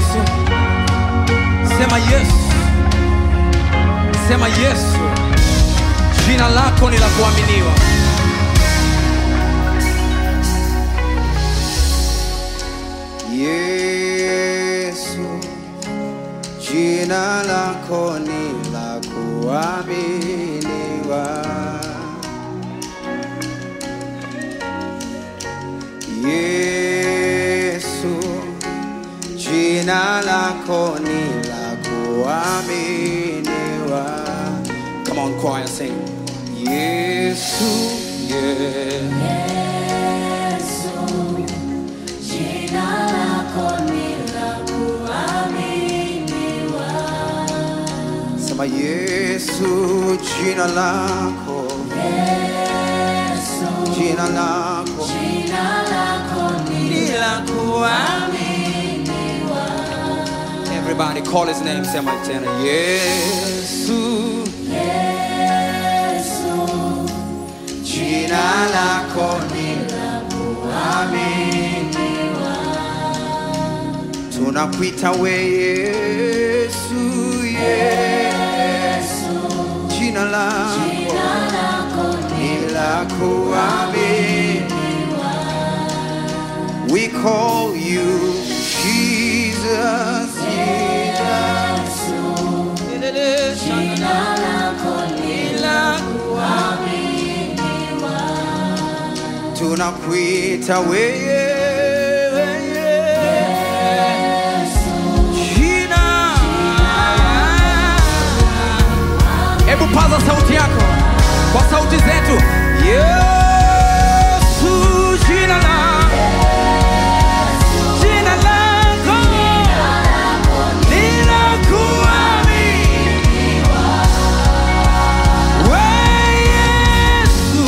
Yesu. Sema Yesu. Sema Yesu. Jina lako ni la kuaminiwa. Yesu, jina lako ni la kuaminiwa. Yesu, jina lako ni la kuaminiwa. Come on, choir, sing. Yesu, yeah. Sema Yesu, jina lako, jina lako ni la kuaminiwa. Everybody call his name. Sema tena. Yesu, jina lako ni la kuaminiwa. Tunakuita we Yesu, Yesu, jina lako ni la kuaminiwa. We call you Jesus, Jesus. Tunakuita wewe jina. Hebu paza sauti yako kwa sauti zetu. Yesu, jina la jina lako ni la kuaminiwa. We Yesu,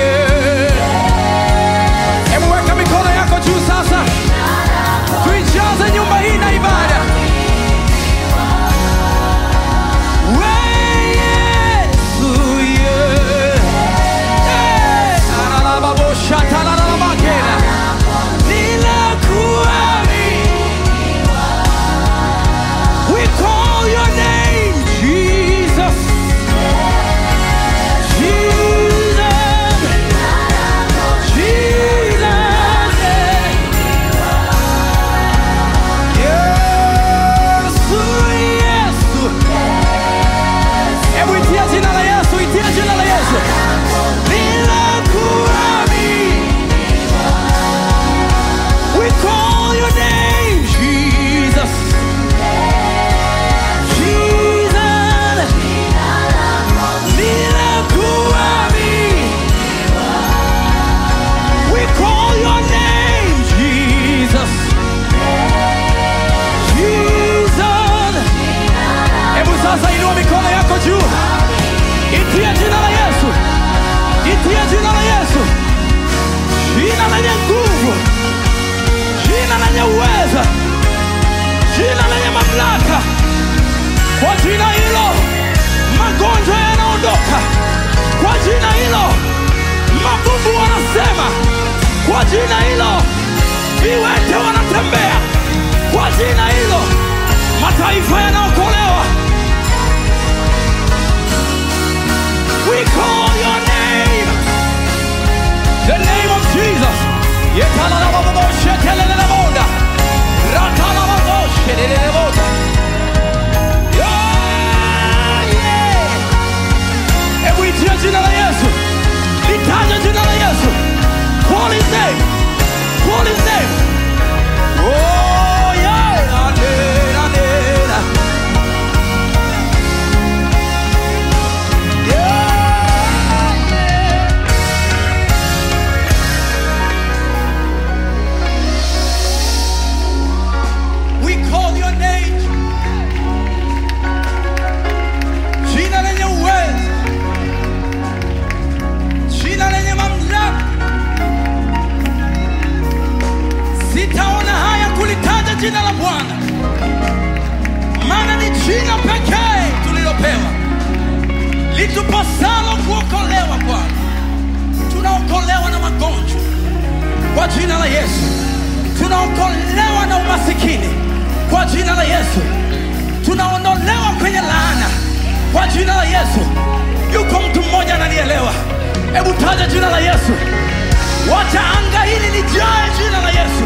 yeah. Hebu weka mikono yako juu sasa, tuijaze nyumba hii na ibada. We Yesu, yeah. Hey, alalababosha, talalabakela. Ninakuaminiwa. We call your name, Jesus. Jesus. Jesus. Yesu, Yesu. Hebu itia jina la Yesu, itia jina la Yesu. Ninakuaminiwa. We call your name, Jesus. Jesus. Ninakuaminiwa. We call your name, Jesus. Jesus. Hebu sasa inua mikono yako juu, itie jina la Yesu, itie jina la Yesu, jina lenye nguvu, jina lenye uweza, jina lenye mamlaka. Kwa jina hilo magonjwa yanaondoka, kwa jina hilo mabubu wanasema, kwa jina hilo viwete wanatembea, kwa jina hilo mataifa yanaokolewa. We call your name, the name of Jesus. Yetalalababoshateleleleboda. Ratalababosheleleleboda. Yeah, yeah. Hebu itia jina la Yesu, litaje jina la Yesu. Call his name, call his name. Oh yeah, alena, alena. Yeah, yeah. We call your name. Jina lenye uwezo, jina lenye mamlaka. Sitaona haya kulitaja jina la Bwana, maana ni jina pekee tulilopewa litupasalo kuokolewa. Bwana, tunaokolewa na magonjwa kwa jina la Yesu, tunaokolewa na umasikini kwa jina Yesu tunaondolewa kwenye laana kwa jina la Yesu. Yuko mtu mmoja ananielewa? Hebu taja jina la Yesu, wacha anga hili lijae jina la Yesu.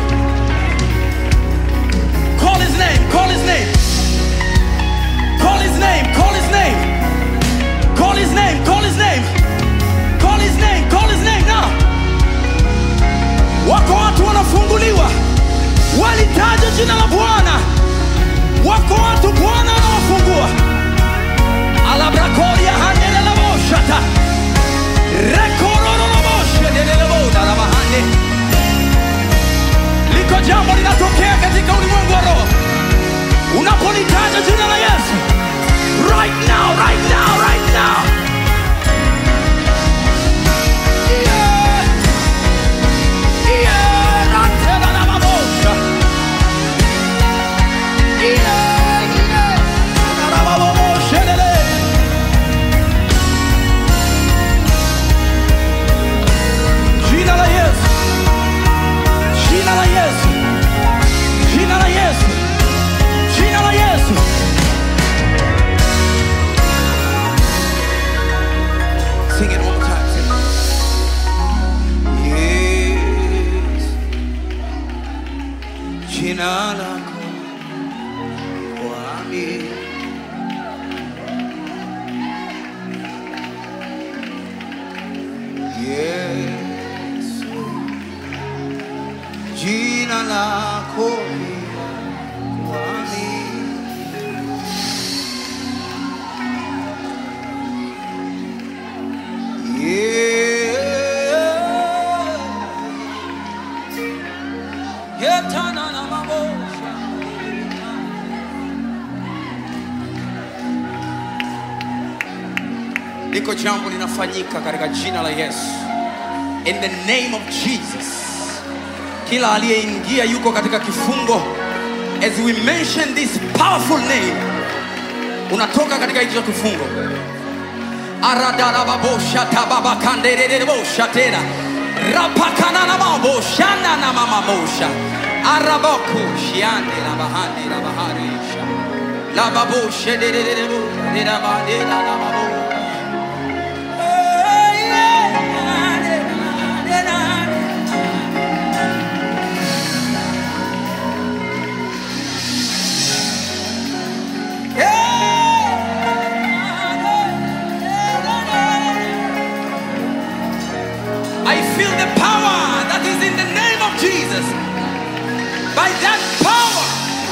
Call his name, call his name, call his name, call his name, call his name, call his name, call his name, call his name now. Wako watu wanafunguliwa, walitaja jina la Bwana. Wako watu Bwana anawafungua. Alabrakoria handelelaboshata rekorororoboshedelelebodalabahande liko jambo linatokea katika ulimwengu wa roho unapolitaja jina la Yesu right now, right now, right now. Yeah. Yeah, ratelelababosha. Yeah, yeah. Rabababoshelele. Jina la Yesu. Jina la Yesu. Jina la Yesu. Jina la Yesu. Sing it one more time. Sing it. Yes. Jina lako kwami. Yesu. Jina lako kwami. Liko jambo linafanyika katika jina la Yesu. In the name of Jesus. Kila aliyeingia yuko katika kifungo. As we mention this powerful name, unatoka katika hicho kifungo. Aradarababosha tababakandererebosha tena. Rapakanana maboshana na mamamosha. Arabaku shiande la bahande la baharisha. La baboshe dererebo derabande la la babo. I feel the power that is in the name of Jesus. By that power,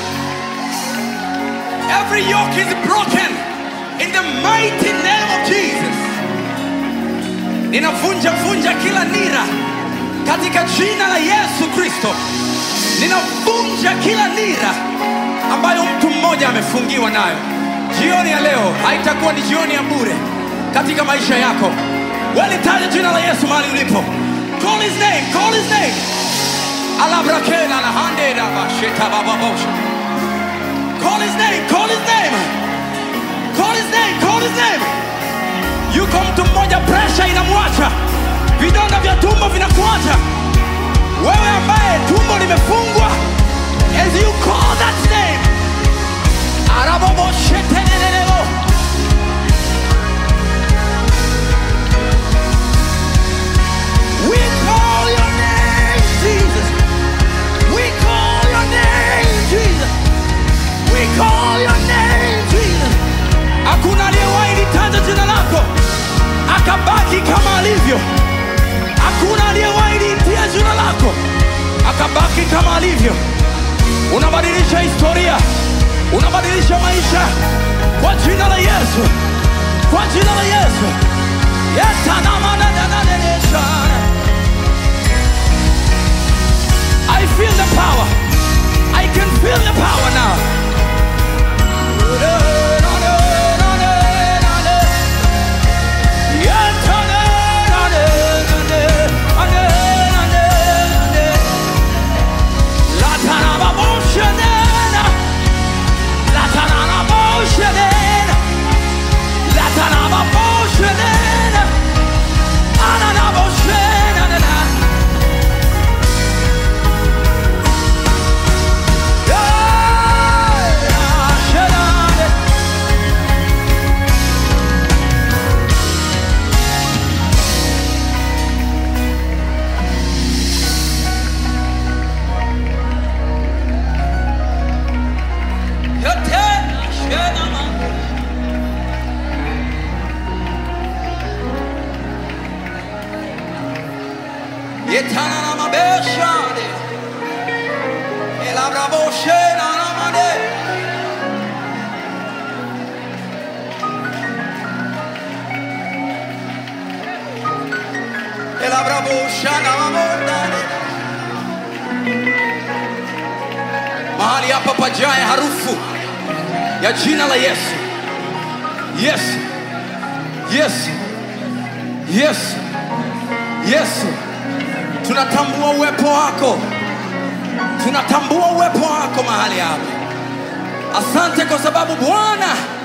every yoke is broken in the mighty name of Jesus. Ninavunja vunja kila nira katika jina la Yesu Kristo. Ninavunja kila nira ambayo mtu mmoja amefungiwa nayo. Jioni ya leo haitakuwa ni jioni ya bure katika maisha yako. Walitaja jina la Yesu mahali ulipo. Call his name, call his name. Alabrakela la hande la basheta bababosha. Call his name, call his name. Call his name, call his name. Yuko mtu mmoja pressure inamwacha. Vidonda vya tumbo vinakuacha. Wewe ambaye tumbo limefungwa. As you call that name. Araboboshetelelebo. We call your name, Jesus. We call your name, Jesus. We call your name, Jesus. Hakuna aliyewahi litaja jina lako akabaki kama alivyo. Hakuna aliyewahi liitia jina lako akabaki kama alivyo. Unabadilisha historia, unabadilisha maisha kwa jina la Yesu, kwa jina la Yesu. Yetanamananananesha. I feel the power. I can feel the power now. Yeah! shana mamondane. Mahali hapa pajae harufu ya jina la Yesu. Yesu, Yesu, Yesu, Yesu, tunatambua uwepo wako, tunatambua uwepo wako mahali hapa. Asante kwa sababu Bwana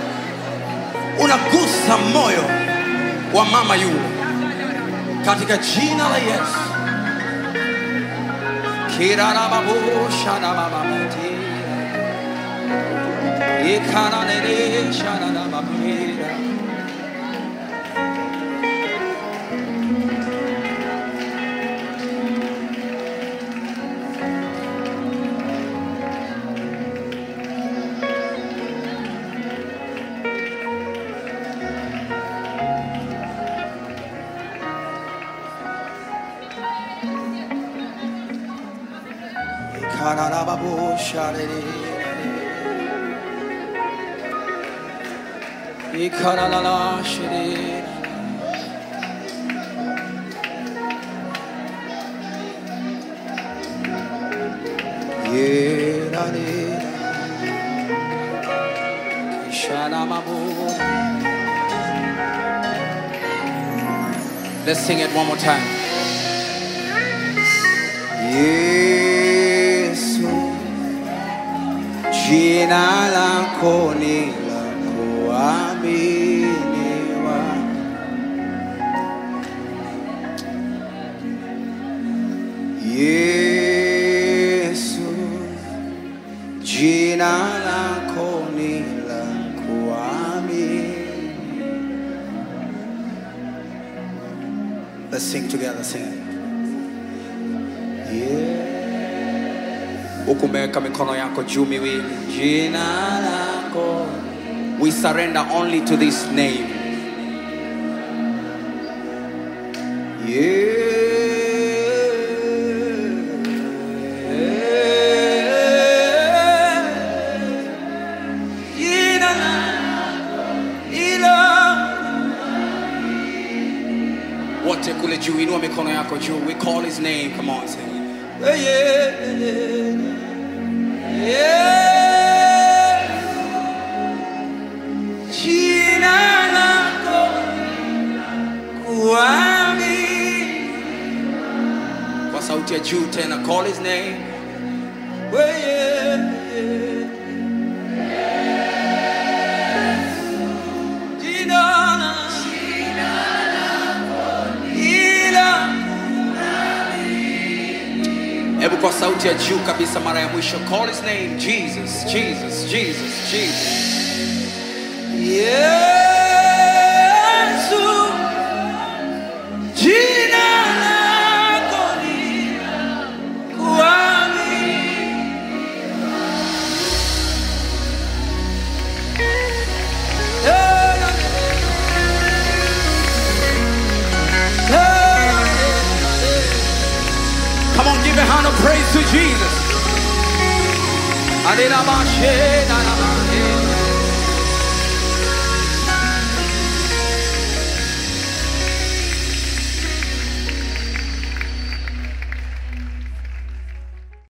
unagusa moyo wa mama yule, katika jina la Yesu. kirarababoshanabababati ikananeleshananababira Ikaralalashere. Yerare. Kishanamabu. Let's sing it one more time. Yesu, jina lako ni la kuaminiwa. Yesu, jina lako ni la kuaminiwa. Let's sing together, sing it. huku umeweka mikono yako juu miwili jina lako we surrender only to this name Yeah. Jina lako ila wote kule juu inua mikono yako juu we call his name come on say it. Yeah, yeah, yeah. Jina lako kuamini. kwa sauti ya juu tena call his name Yeah, yeah, yeah. Jina lako ila hebu kwa sauti ya juu kabisa mara ya mwisho call his name jesus jesus jesus jesus yesu jina lako ni kuamini Come on, give a hand of praise to Jesus. Adonai, Adonai.